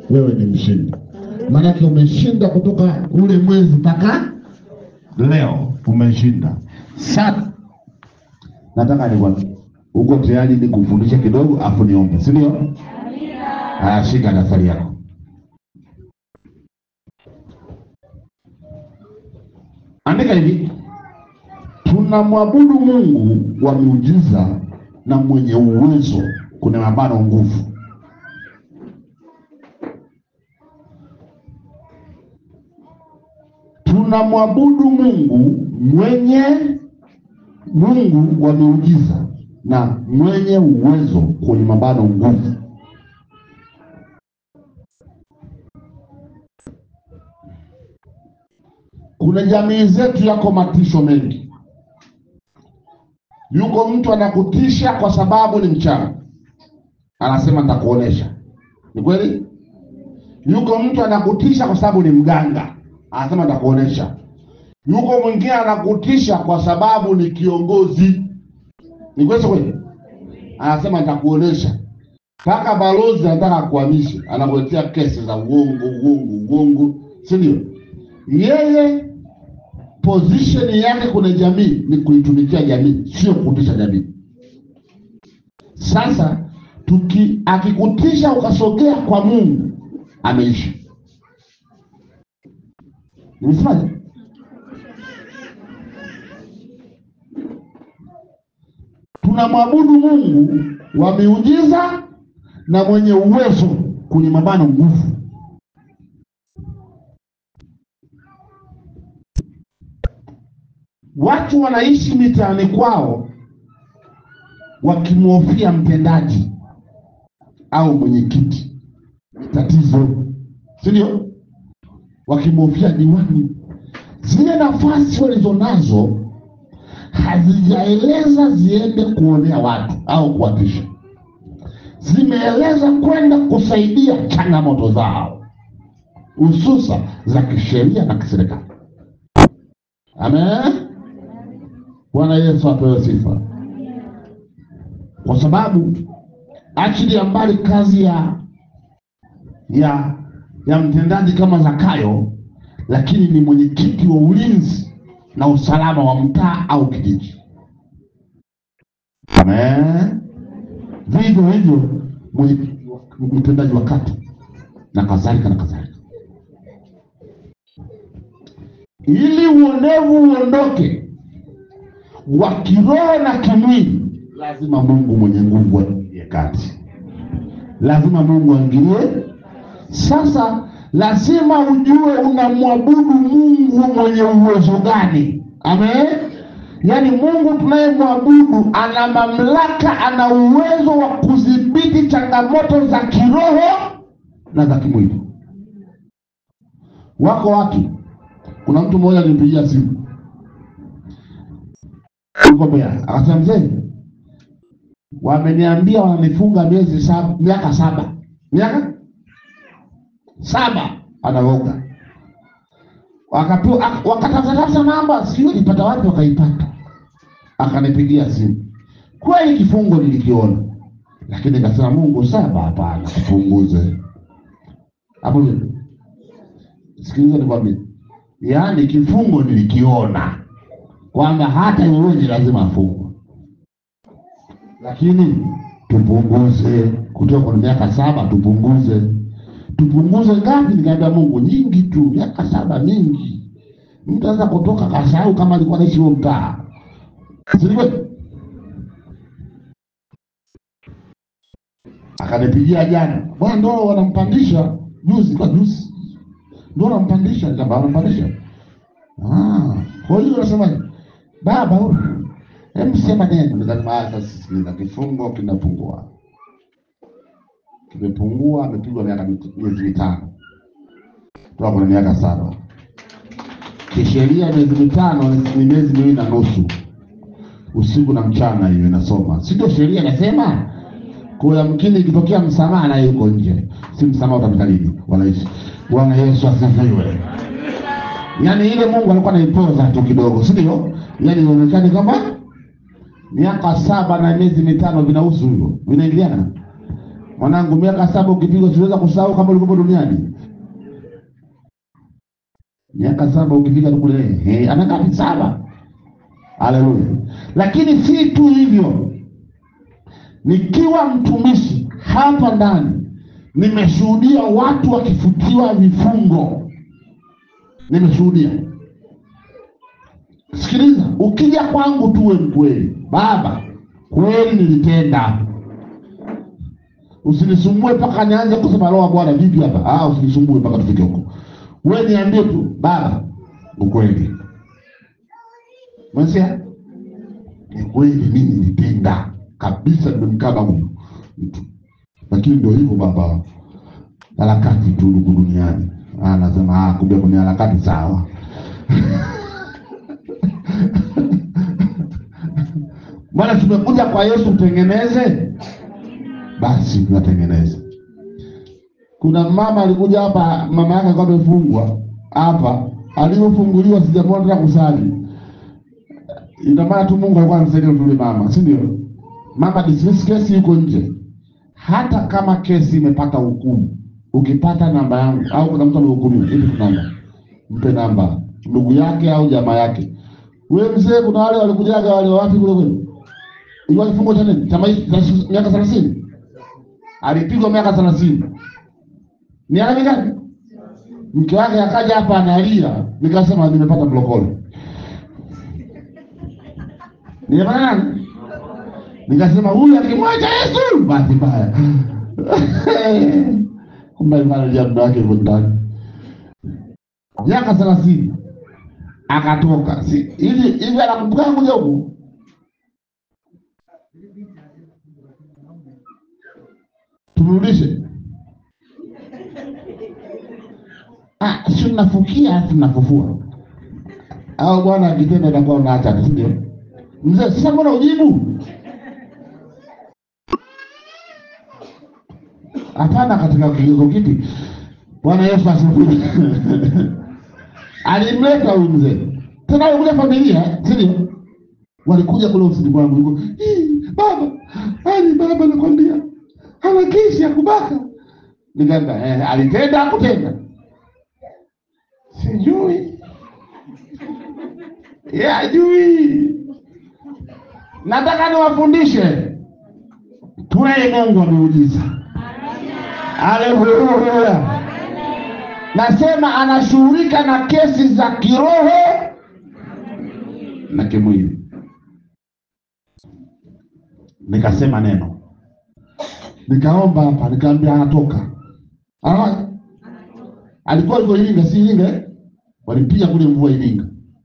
wewe ni mshindi, maanake umeshinda kutoka ule mwezi mpaka leo umeshinda. Sasa nataka nikwambie, uko tayari nikufundishe kidogo, afu niombe, si ndio? Haya, shika daftari yako. Andika hivi: tunamwabudu Mungu wa miujiza na mwenye uwezo, kuna mabano nguvu. Tunamwabudu Mungu mwenye Mungu wa miujiza na mwenye uwezo, kwenye mabano nguvu. Kuna jamii zetu yako matisho mengi. Yuko mtu anakutisha kwa sababu ni mchawi, anasema nitakuonesha. Ni kweli? Yuko mtu anakutisha kwa sababu ni mganga, anasema nitakuonesha. Yuko mwingine anakutisha kwa sababu ni kiongozi, ni kweli si kweli? Anasema nitakuonesha. Mpaka balozi anataka kuhamisha, anakuletea kesi za uongo, uongo, uongo, si ndio? Yeye position yake kwenye jamii ni kuitumikia jamii, sio kutisha jamii. Sasa tuki akikutisha ukasogea kwa Mungu, ameisha. Nimesemaje? Tunamwabudu Mungu wa miujiza na mwenye uwezo, kwenye mabano nguvu. Watu wanaishi mitaani kwao wakimhofia mtendaji au mwenyekiti, tatizo, si ndio? Wakimhofia diwani. Zile nafasi walizonazo hazijaeleza ziende kuonea watu au kuwatisha, zimeeleza kwenda kusaidia changamoto zao, hususa za kisheria na kiserikali. Amen. Bwana Yesu apewe sifa, kwa sababu achilia mbali kazi ya ya ya mtendaji kama Zakayo, lakini ni mwenyekiti wa ulinzi na usalama wa mtaa au kijiji. Amen. Vivyo hivyo mwenyekiti wa- mtendaji wa kata na kadhalika na kadhalika, ili uonevu uondoke wa kiroho na kimwili, lazima Mungu mwenye nguvu aingilie kati, lazima Mungu aingilie. Sasa lazima ujue unamwabudu Mungu mwenye uwezo gani. Amen. Yaani Mungu tunayemwabudu ana mamlaka, ana uwezo wa kudhibiti changamoto za kiroho na za kimwili. Wako watu, kuna mtu mmoja alinipigia simu yuko Mbeya, akasema mzee, wameniambia wananifunga miezi saba, miaka saba, miaka saba, anaoga wakapewa, ak- wakatafutafuta namba, sijui ilipata wapi, wakaipata, akanipigia simu. Kweli kifungo nilikiona, lakini nikasema Mungu, saba hapana, tupunguze hapo. vipi? Sikiliza nikwambie, yaani kifungo nilikiona kwamba hata yeyote lazima afungwe, lakini tupunguze kutoka kwenye miaka saba, tupunguze tupunguze ngapi? Nikaambia Mungu, nyingi tu, miaka saba mingi. Mtu anaweza kutoka kasahau kama alikuwa naishi huo mtaa, sivyo? Akanipigia jana, bwana, ndo wanampandisha juzi, kwa juzi ndo wanampandisha. Nikamwambia wanampandisha Ah, kwa hiyo unasemaje? Baba huyu, hebu sema neno. Nikasema ah, sasa sikiliza, kifungo kinapungua, kimepungua, amepigwa miaka mit- miezi mitano toka kwenye miaka saba. Kisheria miezi mitano ni ni miezi miwili na nusu, usiku na mchana, hiyo inasoma, si ndio? Sheria inasema kwa mkini ikitokea msamaha naye yuko nje, si msamaha utapita lini? Wanaishi. Bwana Yesu asifiwe. Yaani ile Mungu alikuwa anaipoza tu kidogo, si ndio? Yaani inaonekana kama miaka saba na miezi mitano vinahusu hivyo, vinaingiliana. Mwanangu, miaka saba ukipigwa siweza kusahau kama ulikuwa duniani. Miaka saba ukifika tu kule, eh, anakaa ni saba. Haleluya! Lakini si tu hivyo, nikiwa mtumishi hapa ndani nimeshuhudia watu wakifutiwa vifungo, nimeshuhudia. Sikiliza, ukija kwangu tuwe mkweli, baba, kweli nilitenda Usinisumbue mpaka nianze kusema roho Bwana vipi hapa. Ah, usinisumbue mpaka tufike huko. Wewe niambie tu baba, ukweli. Mwansia? Ni kweli mimi nilitenda kabisa, nimemkaba huyu mtu. Lakini ndio hivyo baba, harakati tu huku duniani. Ah, nasema ah, kumbe kuna harakati sawa. Bwana, tumekuja kwa Yesu utengeneze basi tunatengeneza. Kuna mama alikuja hapa, mama yake alikuwa amefungwa hapa, alipofunguliwa sijamwona tena kusali. Ina maana tu Mungu alikuwa anamsaidia yule mama, si ndio? Mama dismiss kesi yuko nje. Hata kama kesi imepata hukumu, ukipata namba yangu au kuna mtu amehukumiwa, hivi namba, mpe namba ndugu yake au jamaa yake. Wewe mzee, kuna wale walikujaga wale wapi kule kwenu, ilikuwa kifungo cha nini cha maisha miaka thelathini alipigwa miaka thelathini. Miaka mingapi? Mke wake akaja hapa analia, nikasema nimepata mlokole. Nimepata nani? Nikasema huyu akimwacha Yesu bahati mbaya. Kumbe manaja muda wake yuko ndani. Miaka thelathini akatoka. Si hivi hivi anakumbuka kuja huku tumrudishe. Ah, si unafukia alafu unafufua. Au bwana akitenda itakuwa unaacha, si ndio? Mzee, sasa mbona ujibu? Hapana, katika kigezo kipi? Bwana Yesu asifiwe. Alimleta huyu mzee. Tena alikuja familia, si ndio? Walikuja kule ofisini kwangu, yuko, "Hii, baba, ani baba nakwambia ana kesi ya kubaka. Nikaenda, eh, alitenda akutenda? Sijui. Yeye ajui. Nataka niwafundishe. Tunaye Mungu wa miujiza. Haleluya. Nasema anashughulika na kesi za kiroho na kimwili. Nikasema neno nikaomba hapa, nikaambia anatoka. Ah, alikuwa yuko Iringa, si Iringa eh? Walipiga kule mvua Iringa,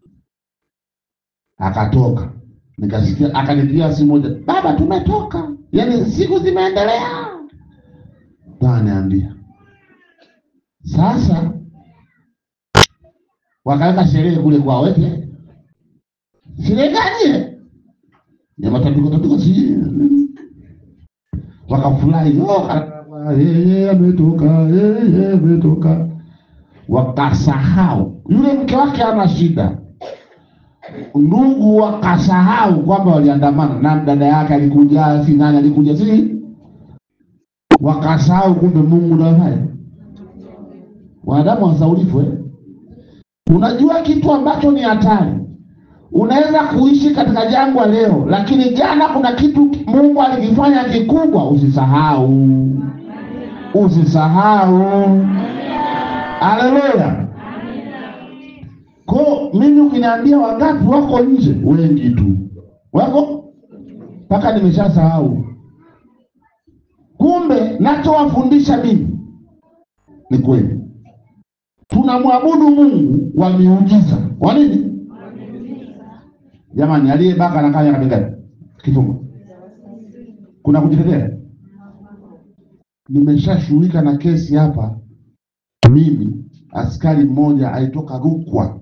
akatoka. Nikasikia akanipigia simu moja, baba, tumetoka. Yaani siku zimeendelea, niambia sasa. Wakaweka sherehe kule kwa wete, sherehe gani? Ya matambiko tambiko, si wakafurahi, oh, yeye ametoka, yeye ametoka. Wakasahau yule mke wake ana shida, ndugu wakasahau kwamba waliandamana na dada yake alikuja, si nani alikuja, si wakasahau, kumbe Mungu ndo afanya. Wanadamu wasaulifu eh? Unajua kitu ambacho ni hatari Unaweza kuishi katika jangwa leo, lakini jana kuna kitu Mungu alikifanya kikubwa. Usisahau, usisahau. Haleluya! Ko mimi ukiniambia wangapi wako nje, wengi tu wako mpaka nimeshasahau. Kumbe nachowafundisha mimi ni kweli, tunamwabudu Mungu wa miujiza. Kwa nini? Jamani, aliyebaka anakaa miaka mingapi kifungo? Kuna kujitetea? Nimeshashughulika na kesi hapa. Mimi askari mmoja alitoka Rukwa,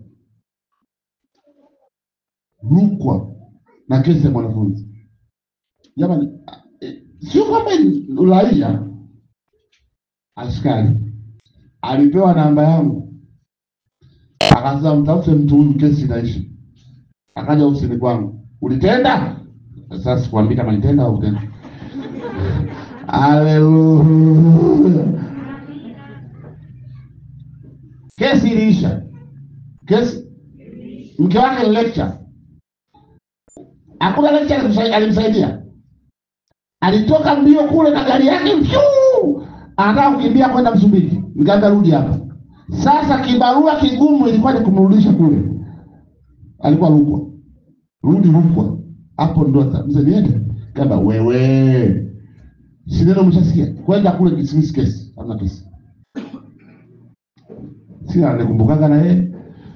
Rukwa na kesi ya mwanafunzi. Jamani, eh, sio kwamba uraia. Askari alipewa namba yangu, akasema mtafute mtu huyu, kesi inaishi akaja ofisini kwangu, ulitenda? Sasa sikwambii kama nitenda au kutenda. Haleluya. Kesi iliisha. Kesi mke wake ni lecture, hakuna lecture alimsai- alimsaidia. Alitoka mbio kule na gari yake pyu, anataka kukimbia kwenda Msumbiji, nikaambia rudi hapa. Sasa kibarua kigumu ilikuwa ni kumrudisha kule, alikuwa Rukwa, rudi Rukwa. Hapo ndo sasa, mzee niende kama wewe, si neno mshasikia kwenda kule dismiss kesi, hamna kesi. Si anikumbukaga na yeye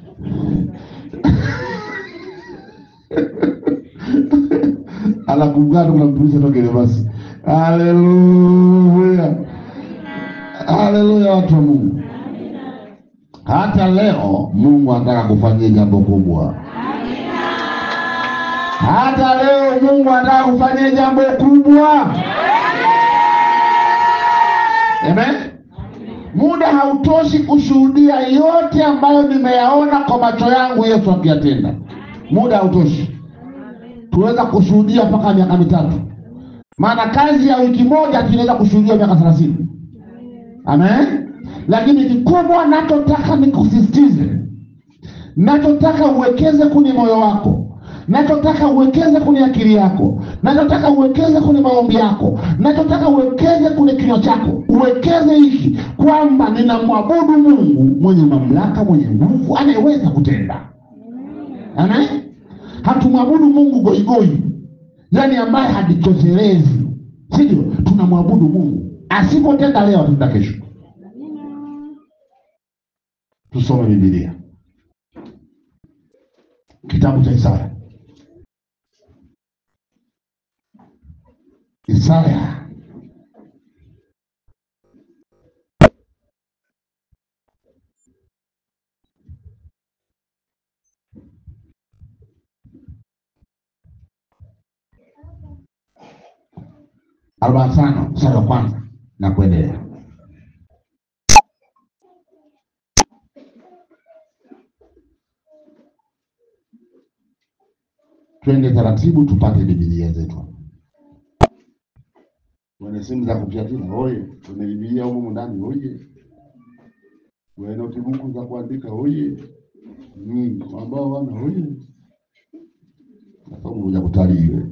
anakumbuka tunamtumisha toke ile basi. Haleluya, haleluya, watu wa Mungu. Hata leo Mungu anataka kufanyia jambo kubwa. Hata leo Mungu anataka kufanyia jambo kubwa. Amen. Muda hautoshi kushuhudia yote ambayo nimeyaona kwa macho yangu Yesu akiyatenda. Muda hautoshi, tuweza kushuhudia mpaka miaka mitatu, maana kazi ya wiki moja tunaweza kushuhudia miaka thelathini. Amen. Lakini kikubwa nachotaka nikusisitize, nachotaka uwekeze kwenye moyo wako, nachotaka uwekeze kwenye akili yako, nachotaka uwekeze kwenye maombi yako, nachotaka uwekeze kwenye kinywa chako, uwekeze hiki kwamba ninamwabudu Mungu mwenye mamlaka, mwenye nguvu, anayeweza kutenda. Amen. Hatumwabudu Mungu goigoi, yaani ambaye hajitoshelezi, sivyo? Tunamwabudu Mungu asipotenda leo, atenda kesho. Tusome Biblia, kitabu cha Isaya. Isaya arobaini na tano mstari wa kwanza na kuendelea. Twende taratibu tupate Biblia zetu. Wenye simu za kupiatina oye, wenye Biblia humu ndani oye, wenye notibuku za kuandika oye, mm, ambao wana oye, nasomo kuja kutalii wewe.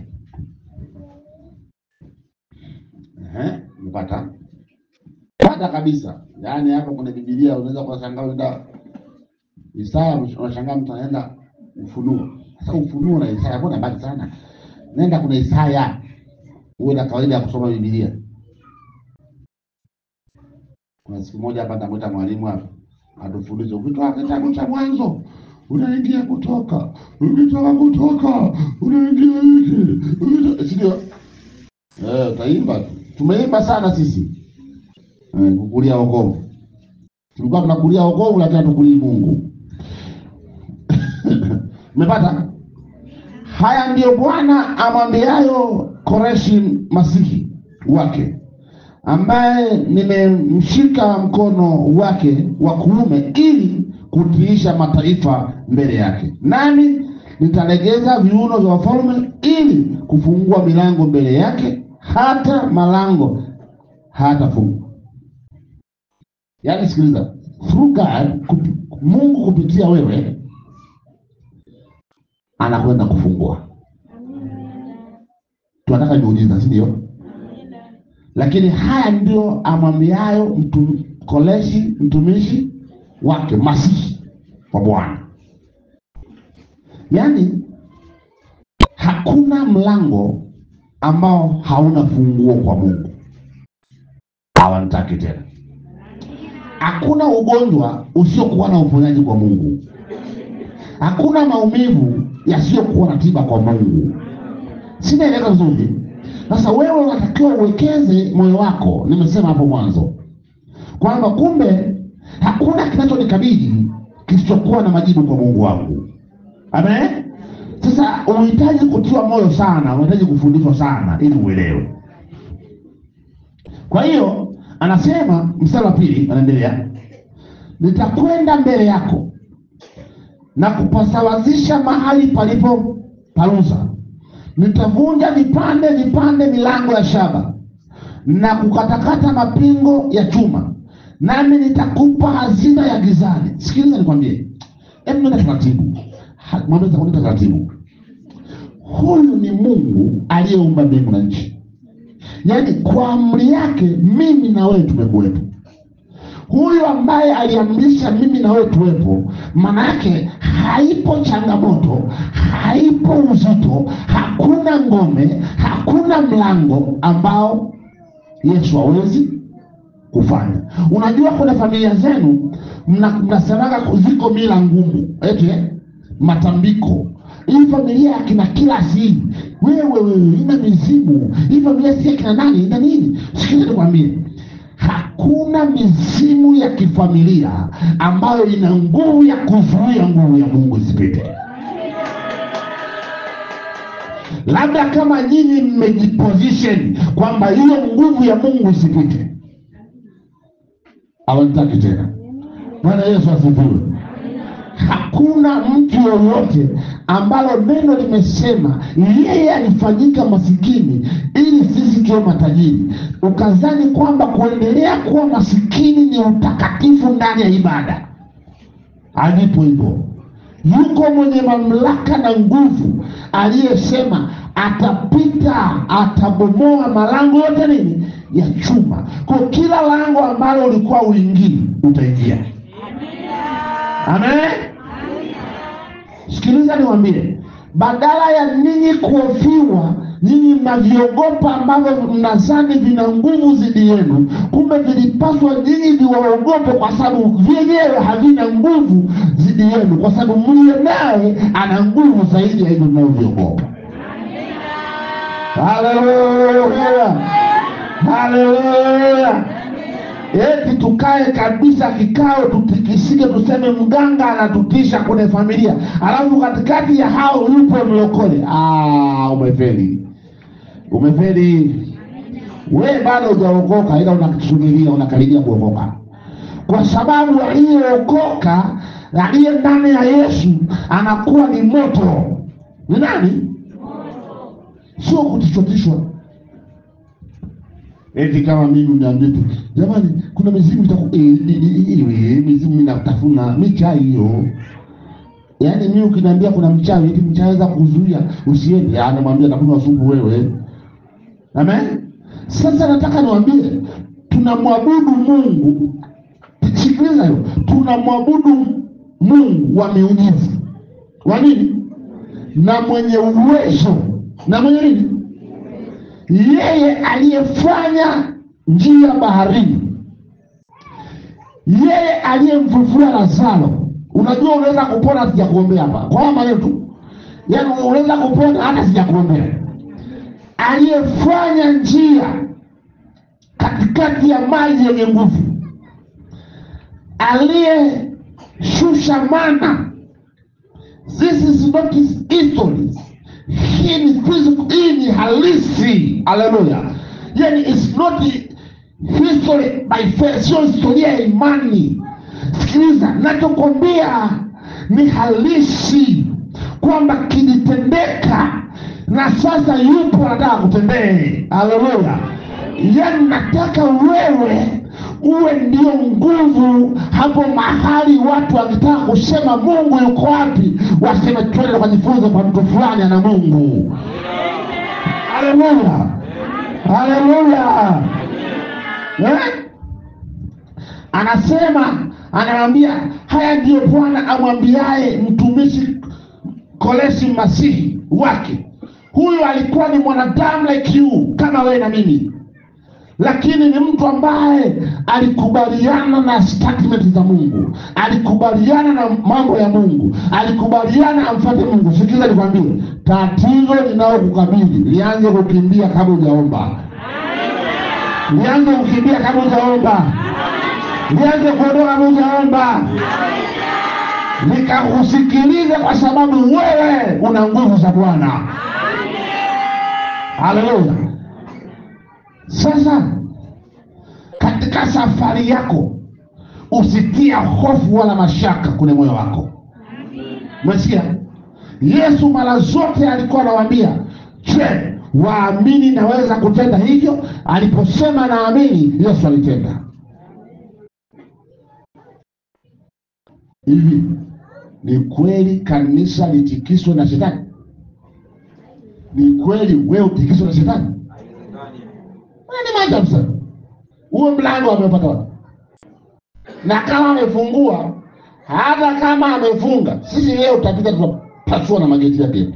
Ehe, umepata pata kabisa. Yaani hapa kuna Biblia unaweza kuwashangaa unaenda Isaya, unashangaa mtu anaenda Ufunuo. Sasa Ufunuo na Isaya mbona mbali sana? Nenda kuna Isaya, uwe na kawaida ya kusoma Biblia. Kuna siku moja hapa namwita mwalimu hapa atufundishe, ukitoka kitabu cha Mwanzo unaingia Kutoka, ukitoka Kutoka unaingia hiki, ukitoka- si ndio? Eh, utaimba tu. Tumeimba sana sisi eh, kukulia wokovu. Tulikuwa tunakulia wokovu, lakini hatukulii Mungu. Umepata? Haya ndiyo Bwana amwambiayo Koreshi masihi wake, ambaye nimemshika mkono wake wa kuume ili kutiisha mataifa mbele yake, nami nitalegeza viuno vya wafalme ili kufungua milango mbele yake, hata malango hatafungwa. Yaani, sikiliza, through God, kupi, Mungu kupitia wewe anakwenda kufungua. Tunataka miujiza, si ndio? Lakini haya ndio amwambiayo mtu Koreshi mtumishi wake masihi wa Bwana. Yaani hakuna mlango ambao hauna funguo kwa Mungu. Hawamtaki tena. Hakuna ugonjwa usiokuwa na uponyaji kwa Mungu. Hakuna maumivu yasiyokuwa na tiba kwa Mungu. Sinaeleza vizuri? Sasa wewe unatakiwa uwekeze moyo wako, nimesema hapo mwanzo kwamba kumbe hakuna kinachonikabili kisichokuwa na majibu kwa Mungu wangu. Amen. Sasa unahitaji kutiwa moyo sana, unahitaji kufundishwa sana ili uelewe. Kwa hiyo anasema mstari wa pili, anaendelea, nitakwenda mbele yako na kupasawazisha mahali palipo paruza, nitavunja vipande vipande milango ya shaba, na kukatakata mapingo ya chuma, nami nitakupa hazina ya gizani. Sikiliza nikwambie, hebu nenda taratibu, Ha- mwambie nenda taratibu. Huyu ni Mungu aliyeumba mbingu na nchi, yaani kwa amri yake mimi na wewe tumekuwepo huyu ambaye aliamrisha mimi na wewe tuwepo, maana yake haipo changamoto, haipo uzito, hakuna ngome, hakuna mlango ambao Yesu hawezi kufanya. Unajua, kuna familia zenu mna- mnasemaga ziko mila ngumu, eti eh, matambiko hii familia ya kina Kilasi hii, wewe wewe ina mizimu hii familia si ya kina nani ina nini? Sikiliza nikwambie, hakuna mizimu ya kifamilia ambayo ina nguvu ya kuzuia nguvu ya Mungu isipite. Labda kama nyinyi mmejiposition kwamba hiyo nguvu ya Mungu isipite, hawataki tena. Bwana Yesu asifiwe. Hakuna mtu yoyote ambalo neno limesema yeye alifanyika masikini ili sisi tuwe matajiri, ukazani kwamba kuendelea kuwa masikini ni utakatifu ndani ya ibada. Alipo hivyo, yuko mwenye mamlaka na nguvu aliyesema atapita, atabomoa malango yote nini ya chuma. Kwa kila lango ambalo ulikuwa uingii utaingia. Amen. Sikiliza niwaambie, badala ya ninyi kuhofiwa, nyinyi mnaviogopa ambavyo mnazani vina nguvu zidi yenu, kumbe vilipaswa nyinyi viwaogope, kwa sababu vyenyewe havina nguvu zidi yenu, kwa sababu mliye naye ana nguvu zaidi ya hivyo mnavyoviogopa. Haleluya, haleluya. Eti tukae kabisa kikao tutikisike, tuseme mganga anatutisha kwenye familia, alafu katikati ya hao yupo mlokole. Ah, umefeli, umefeli. We bado hujaokoka, ila unasubiria, unakaribia kuokoka, kwa sababu aliyeokoka, aliye ndani ya Yesu anakuwa ni moto. Ni nani? Sio kutishwatishwa eti kama mimi uniambie tu jamani, kuna mizimu itaku eh, eh, eh, eh, mizimu inatafuna michai hiyo. Yaani mimi ukiniambia kuna mchawi eti mchawi aweza kuzuia usiende, ah, namwambia nakunywa supu wewe. Amen. Sasa nataka niwaambie tunamwabudu Mungu. Sikiliza hiyo, tunamwabudu Mungu wa miujiza. Wa nini? Na mwenye uwezo na mwenye nini? yeye aliyefanya njia baharini, yeye aliyemfufua Lazaro. Unajua, unaweza kupona sijakuombea hapa kwa haya maneno tu, yaani unaweza kupona hata sijakuombea. Aliyefanya njia katikati ya maji yenye nguvu, aliyeshusha mana. This is not his history hii ni physical, hii ni halisi. Haleluya! Yani it's not history by faith, sio historia ya imani. Sikiliza, nachokwambia ni halisi, kwamba kilitendeka na sasa yupo anataka kutendee. Haleluya! Yani nataka wewe uwe ndio nguvu hapo mahali watu wakitaka kusema Mungu yuko wapi, waseme twende tukajifunze kwa mtu fulani ana Mungu. Haleluya, haleluya. Eh? Anasema, anamwambia haya ndiyo Bwana amwambiaye mtumishi Kolesi masihi wake. Huyu alikuwa ni mwanadamu like you, kama wewe na mimi lakini ni mtu ambaye alikubaliana na statement za Mungu, alikubaliana na mambo ya Mungu, alikubaliana amfuate Mungu. Sikiza nikwambie, tatizo linalokukabili lianze kukimbia kabla hujaomba, lianze kukimbia kabla hujaomba, lianze kuondoka kabla hujaomba, likakusikilize kwa sababu wewe una nguvu za Bwana. Haleluya! Sasa katika safari yako usitia hofu wala mashaka kwenye moyo wako. Umesikia? Yesu mara zote alikuwa anawaambia, je, waamini naweza kutenda hivyo. Aliposema naamini, Yesu alitenda hivi. Ni kweli kanisa litikiswe na shetani? Ni kweli wewe utikiswe na shetani? Ni maajabu sana. Huo mlango amepata wapi? Na kama amefungua, hata kama amefunga, sisi leo tutapita, tutapasua na mageti yake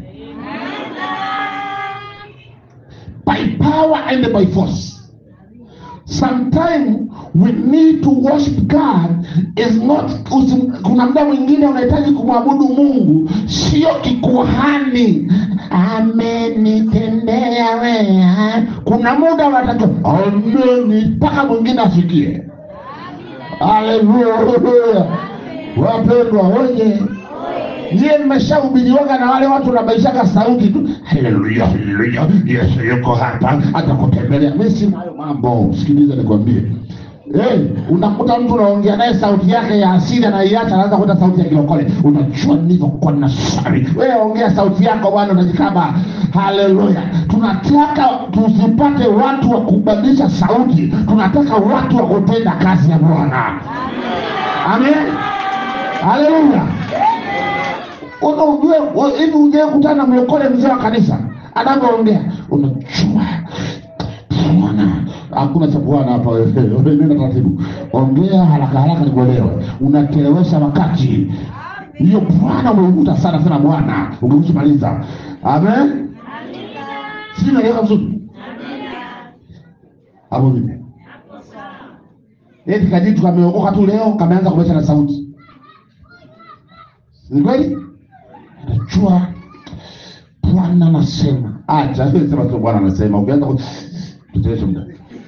by power and by force. Sometimes we need to worship God is not usim, kuna muda mwingine unahitaji kumwabudu Mungu sio kikuhani amenitendea wema. Kuna muda unatakiwa ameni mpaka mwingine asikie. Haleluya, wapendwa wenye Nyie mmeshahubiriwaga na wale watu unabaishaka sauti tu, haleluya haleluya, Yesu yuko hapa atakutembelea. Mimi sina hayo mambo, sikiliza nikwambie. Hey, unakuta mtu unaongea naye sauti yake ya asili anaiacha, anaanza kuta sauti ya kilokole. Unajua nilivyokuwa na sari. Wewe ongea sauti yako bwana, unajikaba. Haleluya! Tunataka tusipate watu wa kubadilisha sauti, tunataka watu wa kutenda kazi ya Bwana. Amen, haleluya. Ujue hivi, ujue kutana na mlokole mzee wa kanisa anavyoongea, unajua Bwana hakuna cha Bwana hapa. Wewe wewe nenda taratibu, ongea haraka haraka nikuelewe. Unachelewesha wakati. Hiyo Bwana umeukuta sana sana Bwana, ukimaliza. Amen, si naelewa vizuri hapo vipi? Eti kajitu kameokoka tu leo kameanza kubesha na sauti, ni kweli? Najua Bwana anasema, acha wewe sema tu Bwana anasema. Ukianza ku tuteleshe muda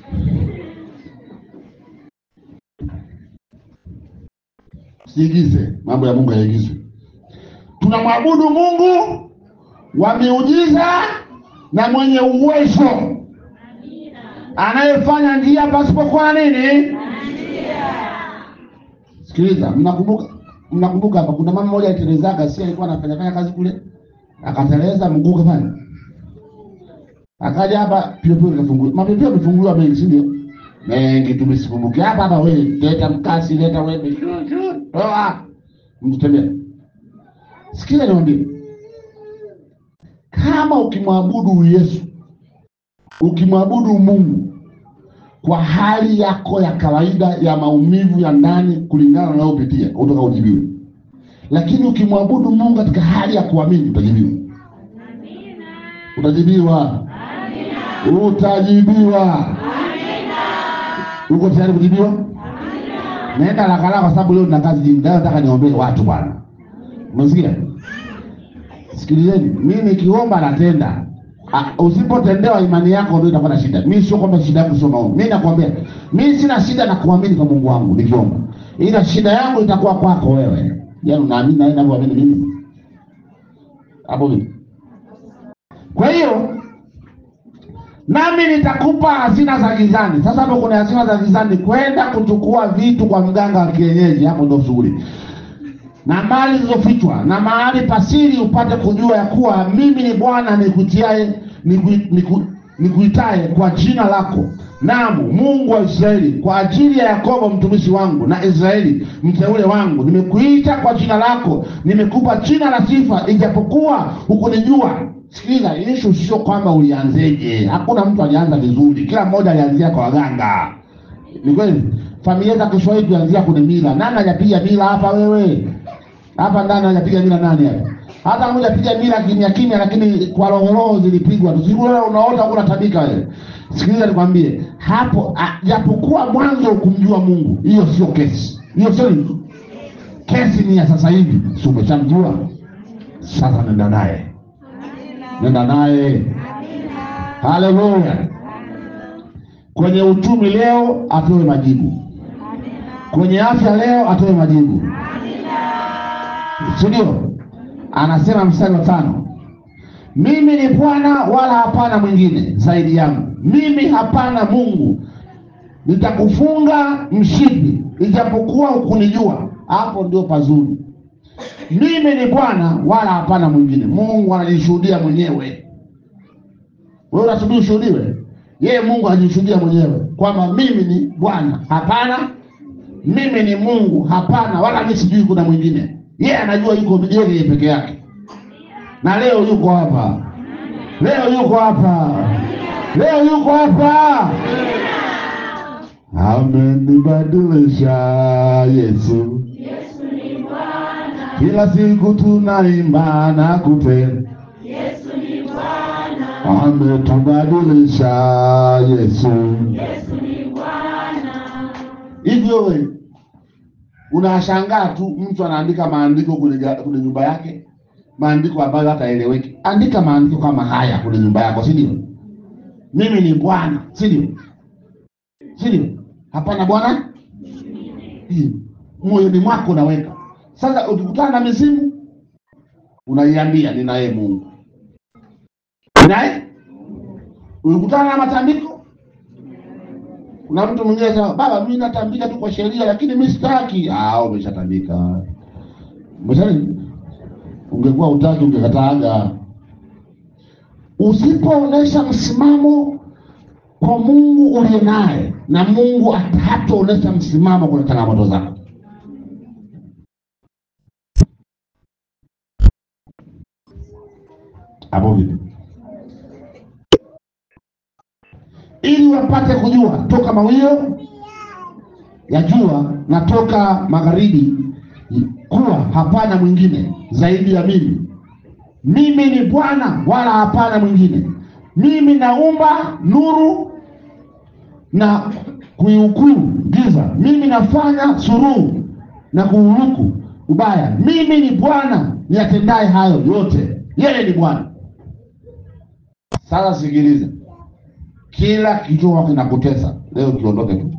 siigize mambo ya Mungu yaigizwe. Tunamwabudu Mungu wa miujiza na mwenye uwezo anayefanya njia pasipokuwa na nini. Sikiliza, mnakumbuka mnakumbuka hapa kuna mama mmoja alitelezaga, si alikuwa anafanya fanya kazi kule, akateleza mguu kafanya, akaja hapa pio pio kafunguliwa, mapio yamefunguliwa mengi, si ndio? Mengi tumesikumbuki hapa hapa. Wewe leta mkasi, leta wembe, shoo shoo, toa mtembea. Sikiza niwaambie, kama ukimwabudu Yesu, ukimwabudu Mungu kwa hali yako ya kawaida ya maumivu ya ndani kulingana na unayopitia utaka ujibiwe, lakini ukimwabudu Mungu katika hali ya kuamini utajibiwa, utajibiwa, utajibiwa. Uko tayari kujibiwa? Naenda haraka haraka kwa sababu leo nina kazi nyingi. Leo nataka niombee watu bwana. Umesikia? Sikilizeni, mimi nikiomba natenda. Ah, usipotendewa imani yako ndio itakuwa na shida. Mimi sio kwamba shida yangu sio maombi. Mimi nakwambia, mimi sina shida na kuamini kwa Mungu wangu nikiomba. Ila shida yangu itakuwa kwako wewe. Yaani unaamini na ninavyoamini mimi. Hapo vipi? Kwa hiyo nami nitakupa hazina za gizani. Sasa hapo kuna hazina za gizani, kwenda kuchukua vitu kwa mganga wa kienyeji, hapo ndo shughuli na mali zilizofichwa na mahali pasiri, upate kujua ya kuwa mimi ni Bwana nikutiaye niku- niku- nikuitaye kwa jina lako, naam Mungu wa Israeli, kwa ajili ya Yakobo mtumishi wangu na Israeli mteule wangu. Nimekuita kwa jina lako, nimekupa jina la sifa, ijapokuwa hukunijua. Sikiliza, ishu sio kwamba ulianzeje. Hakuna mtu alianza vizuri, kila mmoja alianzia kwa waganga. Ni kweli, familia za Kiswahili tuanzia kwenye mila. Nani hajapiga mila hapa? Wewe hapa ndani hajapiga mila nani hapa? Hata mmoja piga mila kimya kimya, lakini kwa roho zilipigwa tu. Siku leo unaota huko unatabika wewe. Sikiliza nikwambie, hapo a- japokuwa mwanzo ukumjua Mungu, hiyo sio kesi. Hiyo sio nini? Kesi ni ya sasa hivi. Si umeshamjua? Sasa nenda naye. Nenda naye. Haleluya. Kwenye uchumi leo atoe majibu. Kwenye afya leo atoe majibu. Si ndio? Anasema mstari wa tano, mimi ni Bwana wala hapana mwingine zaidi yangu, mimi hapana Mungu. Nitakufunga mshipi ijapokuwa hukunijua. Hapo ndio pazuri. Mimi ni Bwana wala hapana mwingine. Mungu anajishuhudia mwenyewe. Wewe unasubiri ushuhudiwe? Yeye Mungu ajishuhudia mwenyewe kwamba mimi ni Bwana. Hapana, mimi ni Mungu. Hapana, wala mimi sijui kuna mwingine. Yeye anajua yuko yeye peke yake, na leo yuko hapa, leo yuko hapa, leo yuko hapa. Amenibadilisha Yesu, kila siku tunaimba na kupenda ametubadilisha Yesu. Hivyo wewe unashangaa tu, mtu anaandika maandiko kwenye ga- kwenye nyumba yake, maandiko ambayo hataeleweki. Andika maandiko kama haya kwenye nyumba yako, si ndio? Mimi ni Bwana, si ndio? Si ndio? Hapana Bwana, Hii, moyoni mwako unaweka. Sasa ukikutana na mizimu, unaiambia ninaye Mungu naye ulikutana na matambiko. Kuna mtu mwingine sema, baba, mimi natambika tu kwa sheria, lakini mimi sitaki. Ah, umeshatambika. Umesha ungekuwa utaki ungekataaga. Usipoonesha msimamo kwa Mungu uliye naye, na Mungu hataonesha msimamo kwenye changamoto zako. Hapo vipi? ili wapate kujua toka mawio ya jua na toka magharibi kuwa hapana mwingine zaidi ya mimi. Mimi ni Bwana wala hapana mwingine. Mimi naumba nuru na kuihukumu giza. Mimi nafanya suruhu na kuuruku ubaya. Mimi ni Bwana niyatendaye hayo yote. Yeye ni Bwana. Sasa sikiliza, kila kichwa kinakutesa leo, kiondoke tu,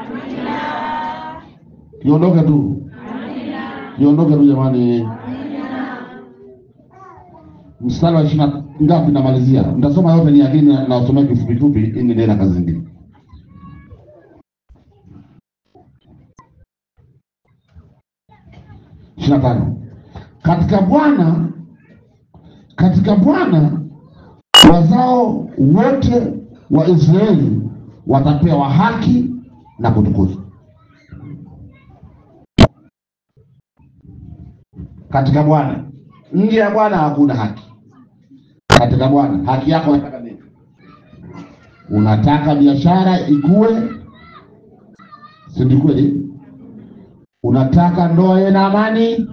kiondoke tu, kiondoke tu jamani. Mstari wa ishirini ngapi? Namalizia, nitasoma yote ni lakini nasomea kifupi fupi ili niendelee na kazi zingine. ishirini na tano katika Bwana katika Bwana wazao wote wa Israeli watapewa haki na kutukuzwa. Katika Bwana, nje ya Bwana hakuna haki. Katika Bwana, haki yako unataka nini? Unataka biashara ikue, si ndio kweli? Unataka ndoa iwe na amani,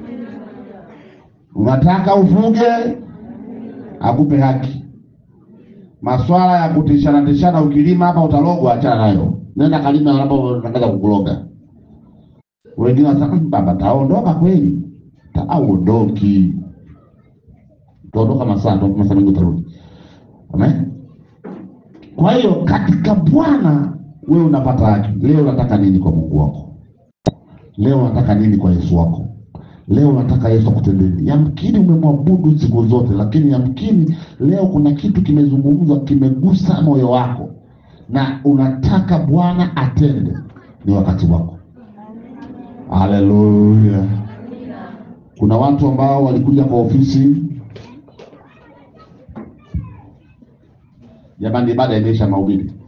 unataka ufuge, akupe haki. Maswala ya kutishana tishana, ukilima hapa utalogwa, achana nayo, nenda kalima anapotangaza kukuloga. Wengine wanasema "Mm, baba taondoka kweli, taondoki, utaondoka masaa ndo masaa mengi utarudi. Amen. Kwa hiyo katika Bwana wewe unapata haki. Leo unataka nini kwa Mungu wako? Leo unataka nini kwa Yesu wako? Leo unataka Yesu akutendee. Yamkini umemwabudu siku zote, lakini yamkini leo kuna kitu kimezungumzwa, kimegusa moyo wako na unataka Bwana atende. Ni wakati wako. Haleluya! Kuna watu ambao walikuja kwa ofisi, jamani, ibada imeisha mahubiri